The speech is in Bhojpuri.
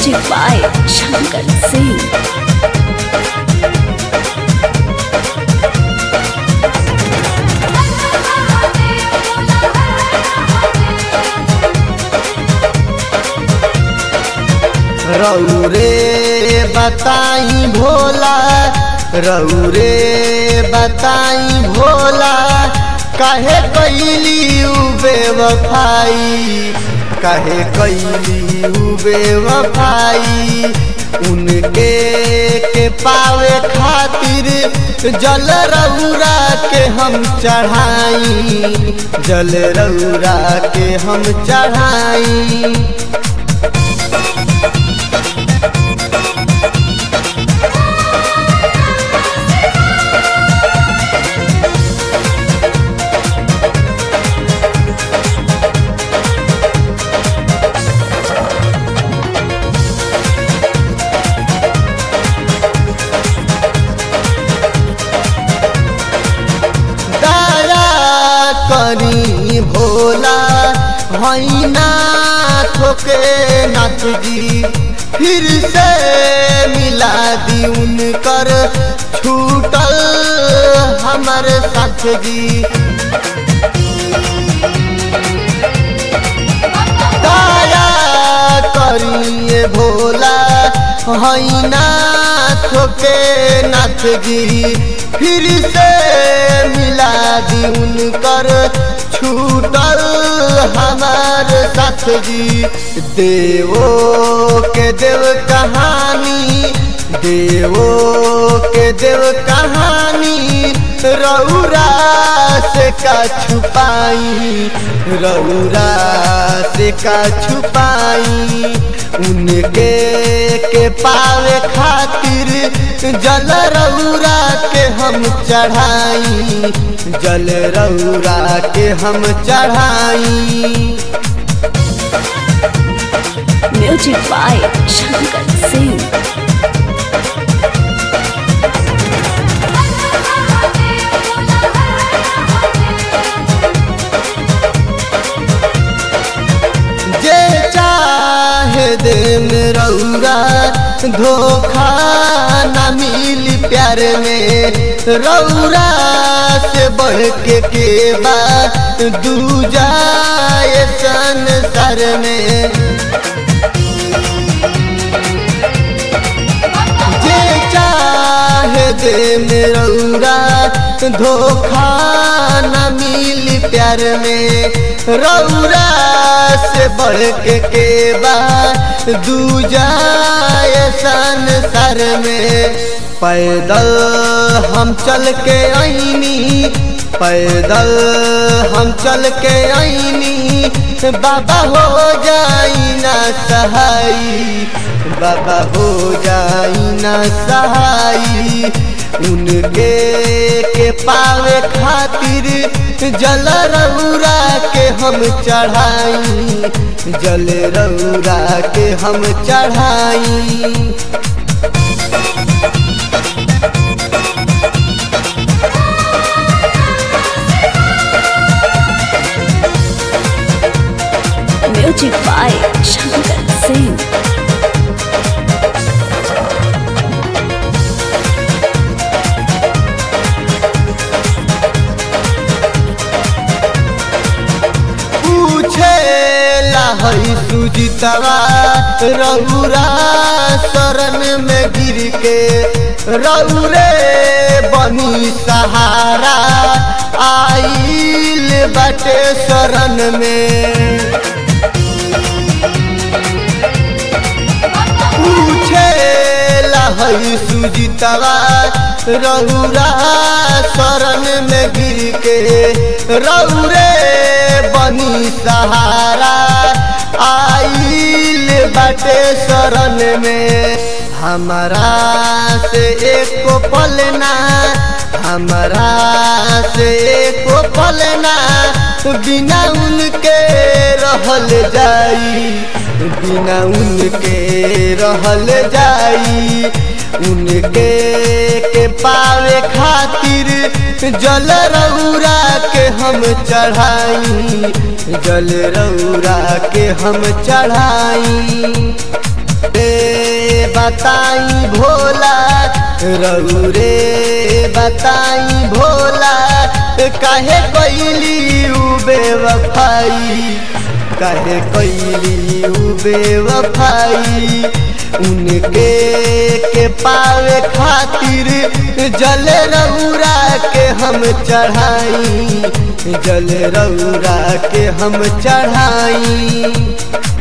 Music by Shankar Singh. रौरे बताई भोला रौरे बताई भोला काहे कैली उ बेवफाई काहे कैली उ बेवफाई उनके के पावे खातिर जल रौरा के हम चढ़ाई जल रौरा के हम चढ़ाई दया करी भोला हैना ठोके नाथ जी फिर से मिला दी उनकर छूटल हमर साथ जी दया करिए भोला हैना ठोके नाथ जी फिर से मिला दी उनकर छूटल हमार साथ जी देवो के देव कहानी देवो के देव कहानी रौरा से का छुपाई रौरा से का छुपाई उनके के पावे खातिर जल रौरा के हम चढ़ाई जल रौरा के हम चढ़ाई Music by Shankar Singh. जे चाहे दे में रौरा धोखा न मिली प्यार में रौरा से बढ़ के के बात दूजा ये संसार में जे चाहे दे में रौरा धोखा न मिली प्यार में रौरा से बढ़ के के बाद दूजा ये संसार में पैदल हम चल के आईनी पैदल हम चल के आईनी बाबा हो जाई ना सहाई बाबा हो जाई ना सहाई उनके के पावे खातिर जल रौरा के हम चढ़ाई जल रौरा के हम चढ़ाई Music by Shankar Singh. पूछे लहई सुजितवा रौरा शरण में गिर के रौरे बनी सहारा आइल बटे शरण में पूछे लहई सुजितवा रौरा शरण में गिर के रौरे बनी सहारा आइल बटे शरण में हमारा से एको पलना हमारा से एको पलना बिना उनके रहल जाई बिना उनके रहल जाई उनके के पावे खातिर जल रौरा के हम चढ़ाई जल रौरा के हम चढ़ाई बताई भोला रौरे बताई भोला काहे कैली उ बेवफाई काहे कैली उ बेवफाई उनके के पावे खातिर जल रौरा के हम चढ़ाई जल रौरा के हम चढ़ाई